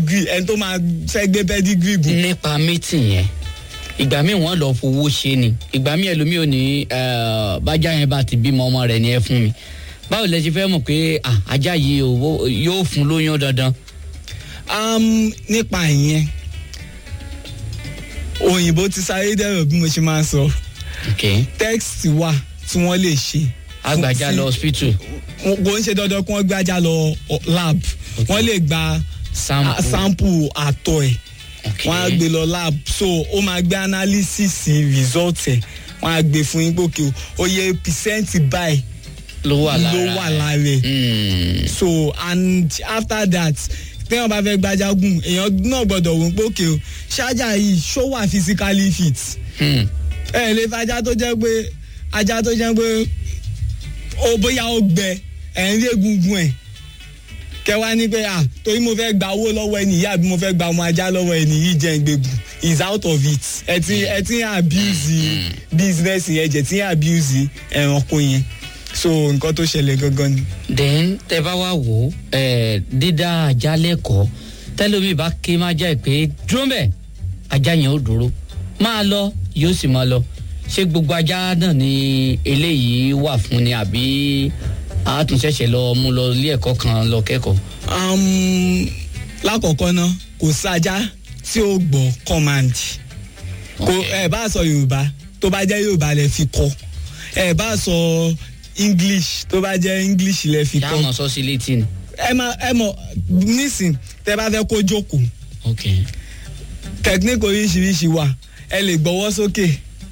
pedigree ẹni tó máa fẹ́ gbé pedigree gùn. nípa mítìn yẹn ìgbà míì wọn lọ fowó ṣe ni ìgbà míì ẹlòmíì ò ní eh, bájá yẹn bá ti bímọ ọmọ rẹ ni ẹ fún mi báwo lẹ ṣe fẹ́ mọ̀ pé ah, ajá yìí ò- yóò fún lóyún dandan. um, nípa ìyẹn òyìnbó ti sáré dẹ̀rọ̀ bí mo ṣe máa ń sọ okay. text wà tí wọ́n lè ṣe. agbàjá fún- lọ hospital wọn kò ń ṣe dandan kí wọ́n gbé ajá lọ ọ, lab wọ́n lè gba Sample. a- sample àtọ̀ ẹ̀ Okay. wọ́n á gbé lọ lab so ó máa gbé analysis result ẹ̀ wọ́n á gbé fún yín pòkè o oye percent báyìí ló wà lára ló wà lára ẹ̀ Mm. so and after that téèyàn bá fẹ́ gbájá gùn èèyàn náà gbọ́dọ̀ wò ó pòkè o ṣáájà yìí ṣó wà physically fit Hmm. ẹ lè fa ajá tó jẹ́ pé ajá tó jẹ́ pé ó bóyá ó gbẹ ẹ̀ ń rí egungun ẹ̀ kẹwàá ní pé ah torí mo fẹ́ gba owó lọ́wọ́ ẹni yìí àbí mo fẹ́ gba ọmọ ajá lọ́wọ́ ẹni yìí jẹ́ ìgbègùn is out of it ẹ ti ẹ ti ń abuse business yẹn jẹ ti ń abuse ẹranko yẹn so nǹkan tó ṣẹlẹ̀ gangan ni. then tẹ bá wá wò ó ẹ dídá ajá lẹ́kọ̀ọ́ tẹlómi bá ké má já ẹ pé dúró bẹ́ẹ̀ ajá yẹn ó dúró máa lọ yóò sì máa lọ ṣé gbogbo ajá náà ni eléyìí wà fún ni àbí àtúnṣẹ̀ṣẹ̀ lọ mú lọ ilé ẹ̀kọ́ kan lọ kẹ́kọ̀ọ́. Um, lákọ̀ọ́kọ́ ná kò sájá tí ó gbọ́ command kò ẹ bá sọ yorùbá tó bá jẹ́ yorùbá lẹ fi kọ́ ẹ bá sọ english tó bá jẹ́ english lẹ fi ṣé kọ́ àwọn sọ sí létí ni. ẹ máa ẹ mọ̀ nísìn tẹ bá fẹ́ kó jókòó ok technique oríṣiríṣi wà ẹ lè gbọ́wọ́ sókè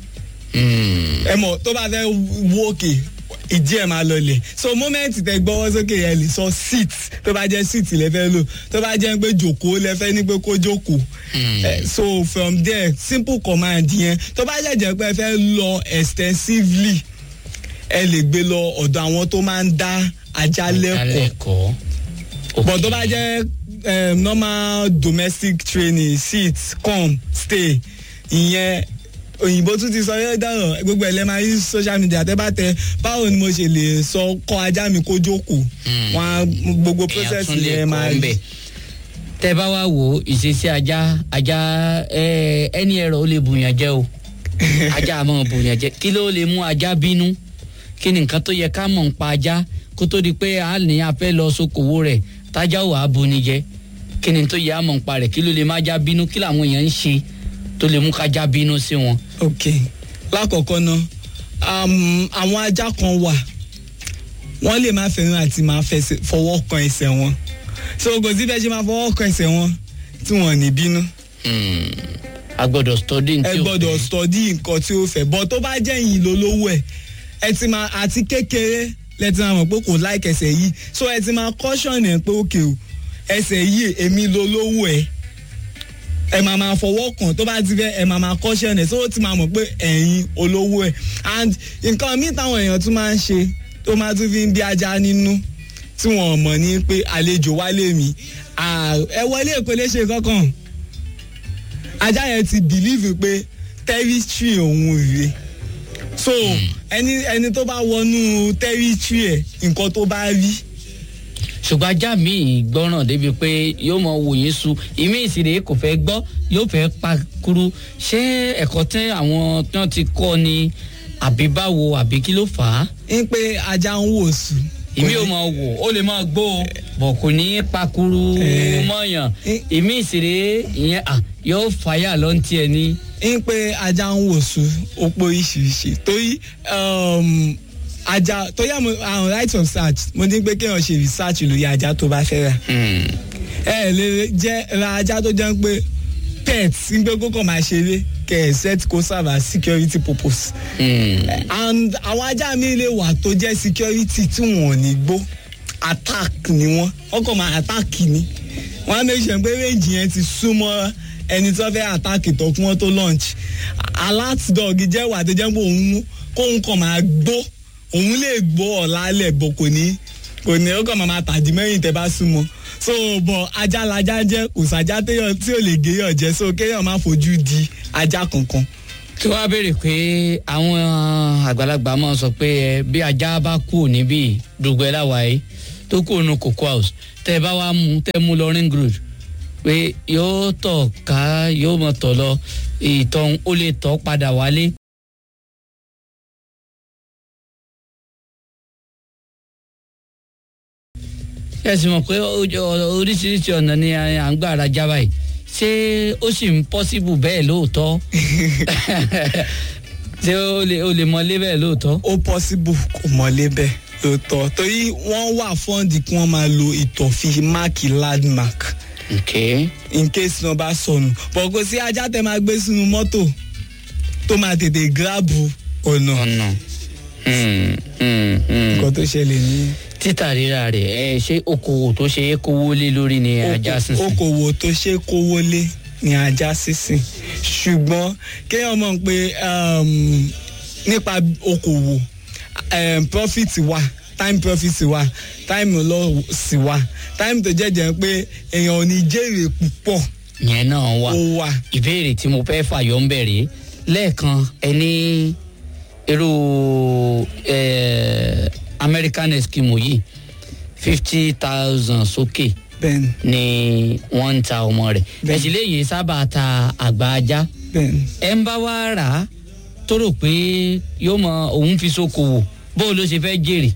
Hmm. ẹ mọ̀ tó bá fẹ́ wó òkè ìdí ẹ̀ máa lọlẹ̀ so moment tẹ gbọ́wọ́ sókè ẹ lè sọ sit tó bá jẹ́ sit lẹ fẹ́ lò tó bá jẹ́ pé jòkó lẹ fẹ́ ní pé kó jókòó Hmm. Eh, so from there simple command yẹn tó bá jẹ́ jẹ́ pé ẹ fẹ́ lọ extensively ẹ lè gbé lọ ọ̀dọ̀ àwọn tó máa ń dá ajá lẹ́kọ̀ọ́ lẹ́kọ̀ọ́. but tó bá jẹ́ um, normal domestic training sit come stay ìyẹn òyìnbó tún ti sọ yẹ dáhùn gbogbo ẹ̀ lẹ́ máa rí social media tẹ́ bá tẹ báwo ni mo ṣe lè sọ kọ́ ajá mi kó jókòó Hmm. wọn á gbogbo èèyàn process tún lè yẹn máa kọ́ ń bẹ̀. tẹ bá wá wò ó ìṣesí ajá ajá ẹ, ẹni ẹ̀rọ ó lè bùyàn jẹ o ajá àmọ́ bùyàn jẹ kí ló lè mú ajá bínú kí ni nǹkan tó yẹ ká mọ̀ ń pa ajá kó tó di pé a ní a fẹ́ lọ sókòwò rẹ̀ tájá ò á buni jẹ kí ni tó yẹ a mọ̀ ń pa rẹ̀ kí ló lè má ajá bínú kí làwọn èèyàn ń ṣe tó lè mú kájá bínú sí wọn. ok lákọ̀ọ́kọ́ ná um, àwọn ajá kan wà wọ́n lè má fẹ́ràn àti máa fẹsẹ̀ fọwọ́ kan ẹsẹ̀ wọn so kò sí bẹ́ẹ̀ ṣe máa fọwọ́ kan ẹsẹ̀ wọn tí wọ́n ní bínú Hmm. a gbọ́dọ̀ study ní ẹ tí o gbọ́dọ̀ fẹ́. study nǹkan tí ó fẹ́ bọ́ tó bá jẹ́ yìí lólówó ẹ̀ ẹ ti máa àti kékeré lẹ ti máa mọ̀ pé kò like ẹsẹ̀ yìí so ẹ ti máa caution ẹ̀ pé òkè o ẹsẹ̀ yìí èmi lólówó ẹ̀ ẹ máa máa fọwọ́ kàn tó bá ti fẹ́ ẹ máa máa caution ẹ̀ so ó ti máa mọ̀ pé ẹ̀yin olówó ẹ̀ and nǹkan míì táwọn èèyàn tún máa ń ṣe tó máa tún fi ń bí ajá nínú tí wọn mọ̀ ní pé àlejò wálé mi Ah, ẹ wọlé èkó lè ṣe kankan ajá yẹn ti believe pé territory òun rèé so ẹni ẹni tó bá wọnú territory ẹ nǹkan tó bá rí ṣùgbọ́n ajá mi gbọ́ràn débi pé yóò mọ wò yín su ìmí ìsìlẹ̀ kò fẹ́ gbọ́ yóò fẹ́ pa kúrú ṣé ẹ̀kọ́ tẹ́ àwọn tí wọ́n ti kọ́ ni àbí báwo àbí kí ló fà á ń pé ajá ń wò sùn. ìmí ò mọ wò ó lè máa gbó o bọ̀ kò ní í pa kúrú Eh. mọ́yàn Eh. ìmí ìsìlẹ̀ ìyẹn à yóò fàyà lọ́n tiẹ̀ ní. ń pé ajá ń wò sùn ó pé oríṣiríṣi torí um, ajá torí àwọn àwọn right of search mo ní pé kéèyàn ṣe research lórí ajá tó bá fẹ́ rà ẹ lè jẹ́ ra ajá tó jẹ́ pé pet ń pé kókò máa ṣeré kẹ̀ ẹ̀ set kó serve as security purpose. and àwọn ajá mi lè wà tó jẹ́ security tí wọ́n ò ní gbó attack ni wọ́n wọ́n kàn máa attack ni wọ́n á make sure pé range yẹn ti súnmọ́ ẹni tó fẹ́ attack tó kí wọ́n tó launch alert dog jẹ́ wà tó jẹ́ pé òun kóun kàn máa gbó òun lè gbó ọ̀la lẹ̀ bọ̀ kò ní kò ní ó kàn máa máa tàdí mẹ́yìn tẹ́ bá súnmọ́ so bọ̀ ajá lajá jẹ́ kò sájá téèyàn tí ò lè géyàn jẹ́ so kéèyàn má fojú di ajá kankan tí wàá béèrè pé àwọn àgbàlagbà máa sọ pé ẹ bí ajá bá kú níbí dùgbẹ́ láwàáyé tó kú ònú cocoa house tẹ́ ẹ bá wá mú tẹ́ ẹ mú lọ ring road pé yóò tọ̀ ká yóò mọ̀ tọ̀ lọ ìtọ̀ ó lè tọ̀ padà wálé. ẹ sì mọ̀ pé oríṣiríṣi ọ̀nà ni à ń gbà ra jábà yìí ṣé ó sì ń pọ́síbù bẹ́ẹ̀ lóòótọ́ ṣé ó lè ó lè mọlé bẹ́ẹ̀ lóòótọ́. ó possible kò mọ́lé bẹ́ẹ̀ lóòótọ́ torí wọ́n wà fọ́ǹdì kí wọ́n máa lo ìtọ̀ fi máàkì landmark okay. in case náà bá sọnù bọ̀ kò sí ajá tẹ máa gbé sínú mọ́tò tó máa tètè gíráàbù ọ̀nà ọ̀nà nǹkan tó ṣẹlẹ̀ ní. títà rírà rẹ̀ ẹ ṣé okòwò tó ṣe é kówó lé lórí ni ajá sísìn. okòwò tó ṣe é kówó lé ní ajá sísìn ṣùgbọ́n kéèyàn mọ̀ pé um, nípa okòwò um, profit wà time profit wà time loss wà time tó jẹ́jẹ́ pé èèyàn ò ní jèrè púpọ̀ yẹn náà wà ó wà. ìbéèrè tí mo fẹ́ fàyọ ń bẹ̀rẹ̀ lẹ́ẹ̀kan ẹni irú eh, American Eskimo yìí fifty thousand sókè bẹ́ẹ̀ni ni wọ́n ń ta ọmọ rẹ̀ Bẹ́ẹ̀. ẹ̀sìn léyìí sábà ta àgbà ajá bẹ́ẹ̀ni. ẹ̀ ń bá wá rà á tó rò pé yóò mọ òun fi ṣòkòwò bó ló ṣe fẹ́ jèrè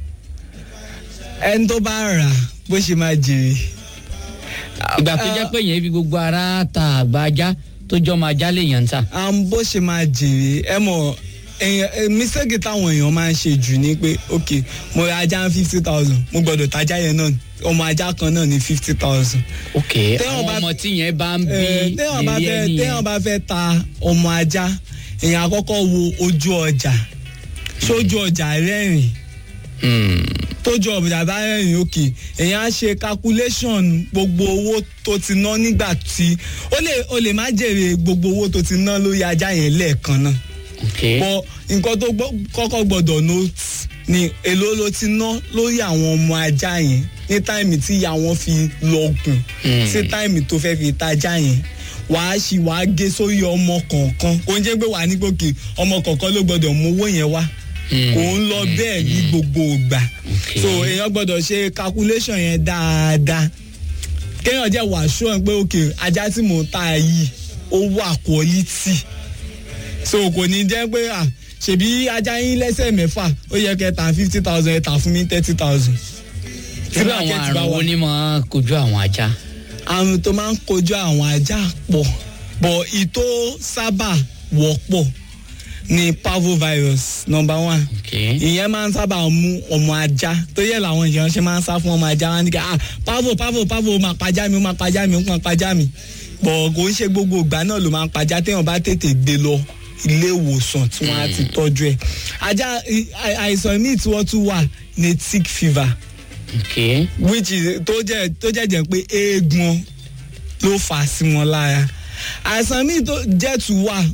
ẹni tó bá rà á, bó ṣe máa jèrè. ìgbà tó jẹ́ pé yẹn fi gbogbo ara ta àgbà ajá tó jọ́ máa já lèèyàn ń ta. um, bó ṣe máa jèrè ẹ mọ̀ èèyàn eh, mistake táwọn èèyàn máa ń ṣe jù ni pé ok mo ra ajá fifty thousand mo gbọ́dọ̀ tajá yẹn náà ọmọ ajá kan náà ní fifty thousand. ok Téèyàn àwọn bá- ọmọ tí yẹn bá ń bí téèyàn bá lérí fẹ́ ẹni téèyàn yẹn bá fẹ́ ta ọmọ ajá èèyàn àkọ́kọ́ wo ojú ọjà sójú ọjà rẹ́rìn Hmm, tójú ọjà bá rẹ́rìn òkè èèyàn á ṣe calculation gbogbo owó tó ti ná nígbà tí ó lè ó lè má jèrè gbogbo owó tó ti ná lórí ajá yẹn lẹ́ẹ̀kan náà ok bọ nǹkan tó gbọ́- kọ́kọ́ gbọ́dọ̀ note ni èló ló ti ná lórí àwọn ọmọ ajá yẹn ní táìmì tí ìyá wọn fi lọ́gùn Hmm. sí táìmì tó fẹ́ fi tajá yẹn wàá ṣì wàá gé sórí ọmọ kọ̀ọ̀kan kò ń jẹ́ pé wàá ní gòkè ọmọ kọ̀ọ̀kan ló gbọ́dọ̀ mú owó yẹn wá Hmm. kò ń lọ bẹ́ẹ̀ ní gbogbo ìgbà Okay. so èèyàn gbọ́dọ̀ ṣe calculation yẹn dáadáa kéèyàn jẹ́ wàá ṣọ́ ẹ pé òkè ajá tí mò ń ta yìí ó wà quality so kò ní jẹ́ pé à ṣèbí ajá yín lẹ́sẹ̀ mẹ́fà ó yẹ kẹ́ ta fifty thousand ẹ tà fún mi thirty thousand. irú àwọn àrùn wo ni máa kojú àwọn ajá. àrùn tó máa ń kojú àwọn ajá pọ̀ bọ̀ ìtò sábà wọ́pọ̀ ni parvovirus number one ok ìyẹn máa ń sábà mú ọmọ ajá tó yẹ làwọn èèyàn ṣe máa ń sá fún ọmọ ajá wọn ni kí ah pavo pavo pavo ó máa pajá mi ó máa pajá mi ó máa pajá mi bọ̀ kò ń ṣe gbogbo ìgbà náà ló máa ń pajá téèyàn bá tètè gbé lọ ilé ìwòsàn tí wọ́n á ti tọ́jú ẹ̀ ajá i- àì- àìsàn míì tí wọ́n tún wà ní tick fever ok which is tó jẹ́ tó jẹ́ jẹ́ pé eégbọn ló fà á sí wọn lára àìsàn míì tó jẹ́ tún wà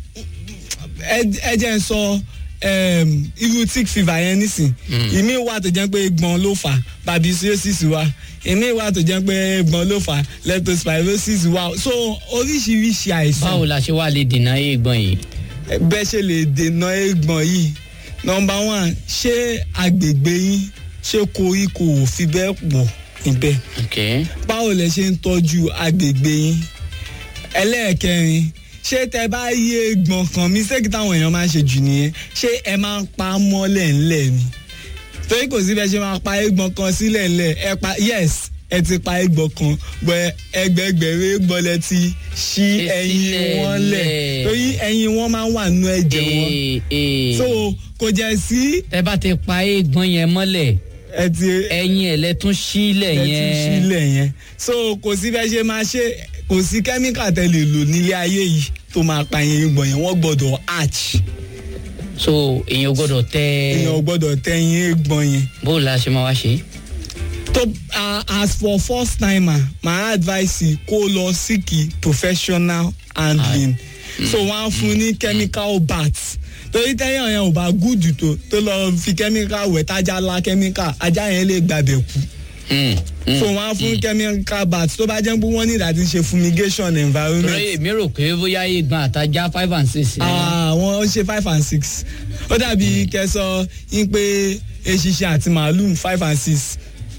ẹ- ẹ jẹ́ n sọ um, irú tick fever yẹn nísìn ìmí wà tó jẹ́ pé eégbọn ló fà á babesiosis wà ìmí wà tó jẹ́ pé eégbọn ló fà á leptospirosis wà so oríṣiríṣi àìsàn báwo la ṣe wá lè dènà eégbọn yìí. bẹ́ẹ̀ ṣe lè dènà eégbọn yìí nọmba one ṣé agbègbè yín ṣé koríko ò fi bẹ́ẹ̀ pọ̀ níbẹ̀ ok báwo lẹ ṣe ń tọ́jú agbègbè yín ẹlẹ́ẹ̀kẹrin ṣé tẹ bá yí eégbọn kan mistake táwọn èèyàn máa ń ṣe jù nìyẹn ṣé ẹ máa ń pa á mọ́lẹ̀ ńlẹ̀ ni torí kò sí bẹ́ẹ̀ ṣe máa pa eégbọn kan sílẹ̀ ńlẹ̀ ẹ pa yes ẹ ti pa eégbọn kan bọ ẹgbẹgbẹ̀rún eégbọn lẹ ti ṣí Ṣí ẹyin sílẹ̀ wọn lẹ̀ lẹ̀. torí ẹyin wọn máa ń wà nínú ẹ̀jẹ̀ wọn ee ee so kò jẹ́ sí tẹ bá ti pa eégbọn yẹn mọ́lẹ̀ ẹ ti ẹyin ẹ̀ lẹ́tún sílẹ̀ ẹ ti yẹn sílẹ̀ yẹn so kò sí bẹ́ẹ̀ ṣe máa ṣe kò sí kẹ́míkà tẹ lè lò nílé ayé yìí tó máa pa yẹn eégbọn yẹn wọ́n gbọ́dọ̀ arch so èèyàn gbọ́dọ̀ tẹ èèyàn gbọ́dọ̀ tẹ yín eégbọn yẹn bó la ṣe máa wá ṣe. tó uh, as for first timer my advice is kó lọ síkì professional handling so wọ́n á fún ní chemical bath torí tẹ́yàn yẹn ò bá gúdù tó tó lọ fi chemical wẹ̀ tájà la chemical ajá yẹn lè gbàbẹ̀ kú Hmm, hmm. so wọ́n á fún chemical bath tó bá jẹ́ pé wọ́n ní ìdàtí ṣe fumigation environment torí èmi rò pé bóyá eégbọn àtajá five and six ni wọ́n. ah wọ́n ṣe five and six ó dàbí kẹsọ yín pé eṣiṣẹ àti màálù five and six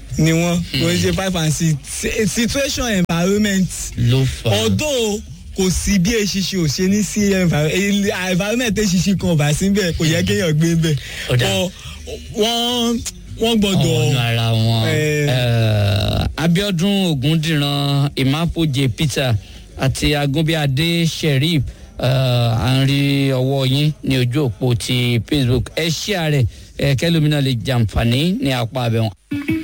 ni wọ́n kò ń ṣe five and six Si- situation environment ló fà á. although kò sí bí eṣiṣi ò ṣe ní sí enviro- el- environment eṣiṣi kan ọba síbẹ̀ kò yẹ kéèyàn gbé bẹ̀ Ó dà. But wọ́n wọ́n gbọ́dọ̀ ọ̀nà ara wọn. Eh. Eh, abiodun ogundiran imapoje peter àti agunbíadé sheriff eh, à ń rí ọwọ́ yín ní ojú òpó ti facebook ẹ ṣí ààrẹ kẹlómìnà lè jàǹfààní ní apá abẹ́wọn.